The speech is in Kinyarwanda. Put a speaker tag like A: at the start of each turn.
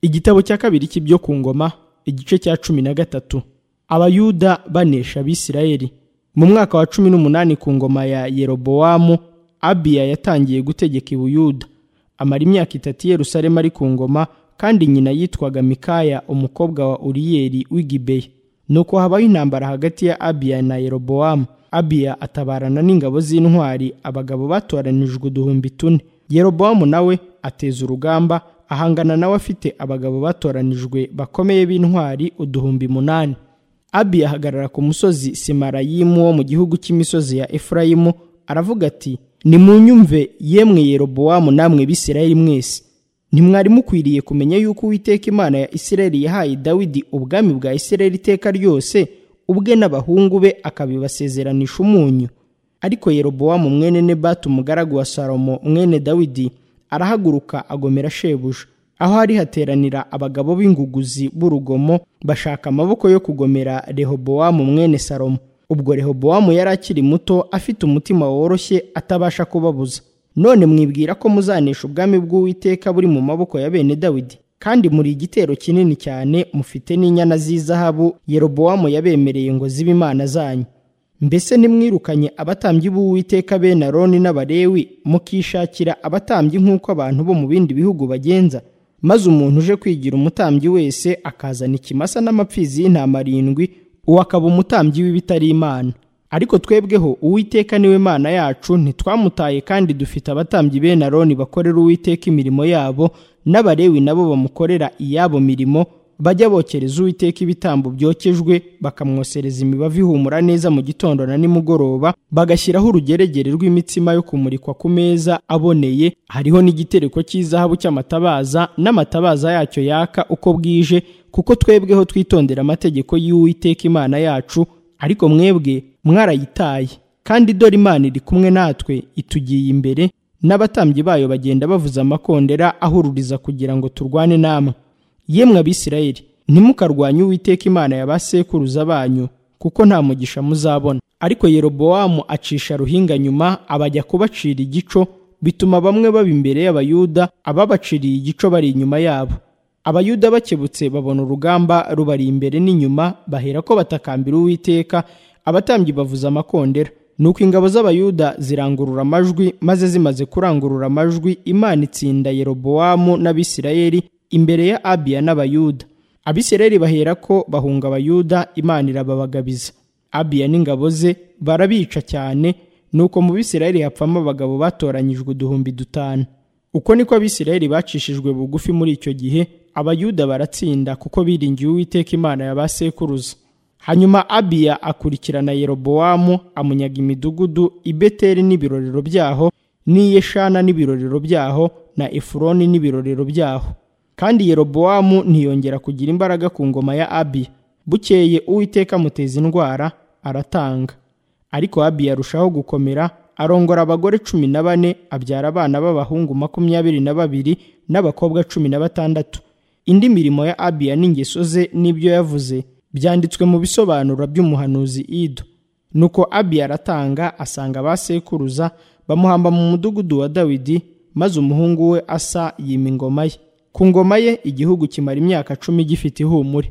A: igitabo cya kabiri cy'ibyo ku ngoma igice cya cumi na gatatu abayuda banesha abisirayeli mu mwaka wa cumi n'umunani ku ngoma ya yerobowamu abiya yatangiye gutegeka ibuyuda amara imyaka itatu i yerusalemu ari ku ngoma kandi nyina yitwaga mikaya umukobwa wa uriyeli w'igibeya nuko habaho intambara hagati ya abiya na yerobowamu abiya atabarana n'ingabo z'intwari abagabo batoranijwe uduhumbi tune yerobowamu nawe ateza urugamba ahangana nawe afite abagabo batoranijwe bakomeye b'intwari uduhumbi munani abiya ahagarara ku musozi simarayimu wo mu gihugu cy'imisozi ya efurayimu aravuga ati nimunyumve yemwe yerobowamu namwe bisirayeli mwese ntimwari mukwiriye kumenya yuko uwiteka imana ya isirayeli yahaye dawidi ubwami bwa isirayeli iteka ryose ubwe n'abahungu be akabibasezeranisha umunyu ariko yerobowamu mwene nebatu umugaragu wa salomo mwene dawidi arahaguruka agomera shebuja aho hari hateranira abagabo b'inguguzi b'urugomo bashaka amaboko yo kugomera rehobowamu mwene salomo ubwo rehobowamu yari akiri muto afite umutima woroshye atabasha kubabuza none mwibwira ko muzanesha ubwami bw'uwiteka buri mu maboko ya bene dawidi kandi muri igitero kinini cyane mufite n'inyana z'izahabu yerobowamu yabemereye ngo zibe imana zanyu mbese nimwirukanye abatambyi b'uwiteka bene aroni n'abarewi mukishakira abatambyi nk'uko abantu bo mu bindi bihugu bagenza maze umuntu uje kwigira umutambyi wese akazana ikimasa n'amapfizi y'intama arindwi uwo akaba umutambyi w'ibitari imana ariko twebweho uwiteka niwe mana yacu ntitwamutaye kandi dufite abatambyi bene aroni bakorera uwiteka imirimo yabo n'abarewi nabo bamukorera iyabo mirimo bajya bokereza uwiteka ibitambo byokejwe bakamwosereza imibavu ihumura neza mu gitondo na nimugoroba bagashyiraho urugeregere rw'imitsima yo kumurikwa ku meza aboneye hariho n'igitereko cy'izahabu cy'amatabaza n'amatabaza yacyo yaka uko bwije kuko twebweho twitondera amategeko y'uwiteka imana yacu ariko mwebwe mwarayitaye kandi dore imana iri kumwe natwe itugiye imbere n'abatambyi bayo bagenda bavuza amakondera ahururiza kugira ngo turwane namwe yemwe abisirayeli ntimukarwanye uwiteka imana ya ba sekuruza banyu kuko nta mugisha muzabona ariko yerobowamu acisha ruhinga nyuma abajya kubacira igico bituma bamwe baba imbere y'abayuda ababaciriye igico bari inyuma yabo abayuda bakebutse babona urugamba rubari imbere n'inyuma bahera ko batakambira uwiteka abatambyi bavuza amakondera nuko ingabo z'abayuda zirangurura amajwi maze zimaze kurangurura amajwi imana itsinda yerobowamu n'abisirayeli imbere ya abiya n'abayuda abisirayeli bahera ko bahunga abayuda imana irababagabiza abiya n'ingabo ze barabica cyane nuko mu bisirayeli hapfamo abagabo batoranyijwe uduhumbi dutanu uko niko abisirayeli bacishijwe bugufi muri icyo gihe abayuda baratsinda kuko biringiye uwiteka imana ya ba sekuruza hanyuma abiya akurikirana yerobowamu amunyaga imidugudu i beteri n'ibirorero byaho n'i yeshana n'ibirorero byaho na efuroni n'ibirorero byaho kandi yerobowamu ntiyongera kugira imbaraga ku ngoma ya abiya bukeye uwiteka amuteza indwara aratanga ariko abiya arushaho gukomera arongora abagore cumi na bane abyara abana b'abahungu makumyabiri na babiri n'abakobwa cumi na batandatu indi mirimo ya abiya n'ingeso ze n'ibyo yavuze byanditswe mu bisobanuro by'umuhanuzi ido nuko abiya aratanga asanga ba sekuruza bamuhamba mu mudugudu wa dawidi maze umuhungu we asa yima ingoma ye ku ngoma ye igihugu kimara imyaka cumi gifite ihumure